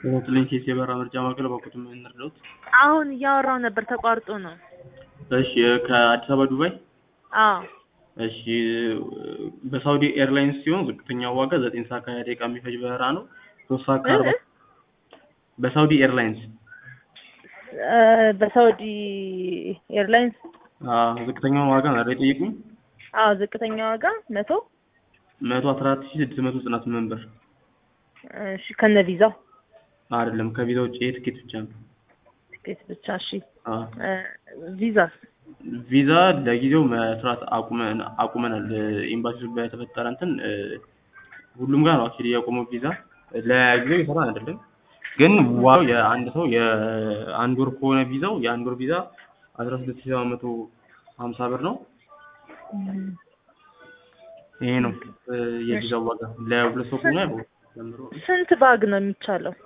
በትልኝ ኬስ የበራ ምርጫ ማዕከል በኩት የምንረዳውት አሁን እያወራው ነበር ተቋርጦ ነው። እሺ ከአዲስ አበባ ዱባይ አዎ እሺ በሳውዲ ኤርላይንስ ሲሆን ዝቅተኛው ዋጋ ዘጠኝ ሰዓት ከሀያ ደቂቃ የሚፈጅ በረራ ነው። ሶስት ሰዓት ከአርባ እ? በሳውዲ ኤርላይንስ እ፣ በሳውዲ ኤርላይንስ አዎ፣ ዝቅተኛውን ዋጋ ነው አይደል የጠየቁኝ? አዎ ዝቅተኛ ዋጋ መቶ መቶ አስራ አራት ሺህ ስድስት መቶ ዘጠና ስምንት ብር እሺ ከነ ቪዛው አይደለም ከቪዛ ውጭ ይሄ ትኬት ብቻ ነው። ትኬት ብቻ እሺ አዎ እ፣ ቪዛስ ቪዛ ለጊዜው መስራት አቁመን አቁመናል። ኤምባሲ በተፈጠረ እንትን እ፣ ሁሉም ጋር ነው አክቹዋሊ ያቆመው ቪዛ ለጊዜው ይሰራል አይደለም። ግን ዋው የአንድ ሰው የአንድ ወር ከሆነ ቪዛው የአንድ ወር ቪዛ አስራ ስድስት ሺህ ሰባት መቶ ሀምሳ ብር ነው። ይሄ ነው እ፣ የቪዛው ዋጋ ለሁለት ሰው ከሆነ ያው ጀምሮ ስንት ባግ ነው የሚቻለው?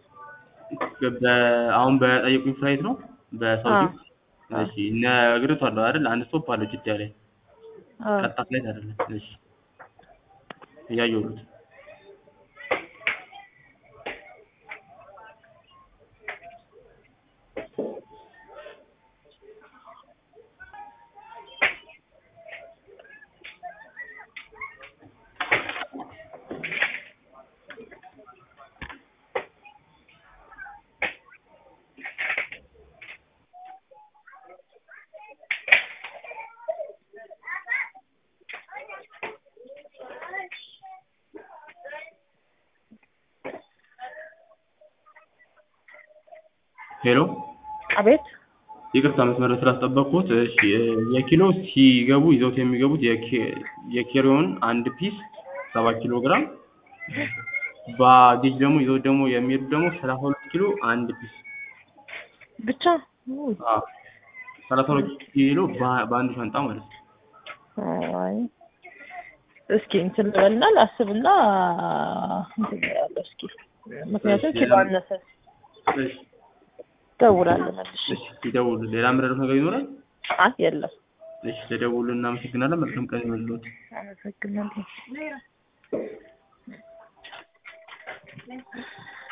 በ- አሁን በጠየቁኝ ፍላይት ነው በሳውዲ አዎ። እሺ ነግሬዋለሁ አይደል አንድ ስቶፕ አለው ጅዳ ላይ አዎ ቀጥታ ፍላይት አይደለም እሺ እያየሁት ሄሎ አቤት ይቅርታ መስመር ስላስጠበቅኩት እሺ እ፣ የኪሎ ሲገቡ ይዘውት የሚገቡት የኬ- የኬሪዮን አንድ ፒስ ሰባት ኪሎ ግራም ባጌጅ ደግሞ ይዘውት ደግሞ የሚሄዱት ደግሞ ሰላሳ ሁለት ኪሎ አንድ ፒስ ብቻ ውይ፣ አዎ ሰላሳ ሁለት ኪሎ በ- በአንድ ሻንጣ ማለት ነው አይ እስኪ እንትን ልበልና ላስብና እንትን እላለሁ እስኪ ምክንያቱም እሺ፣ ኪሎ ሌላ- አነሰ እሺ ደውላለሁ መልሼ እሺ ይደውሉ ሌላ ምረዱት ነገር ይኖራል አይ የለም እሺ ተደውሉ እናመሰግናለን መልካም ቀን ይሁንልዎት አመሰግናለሁ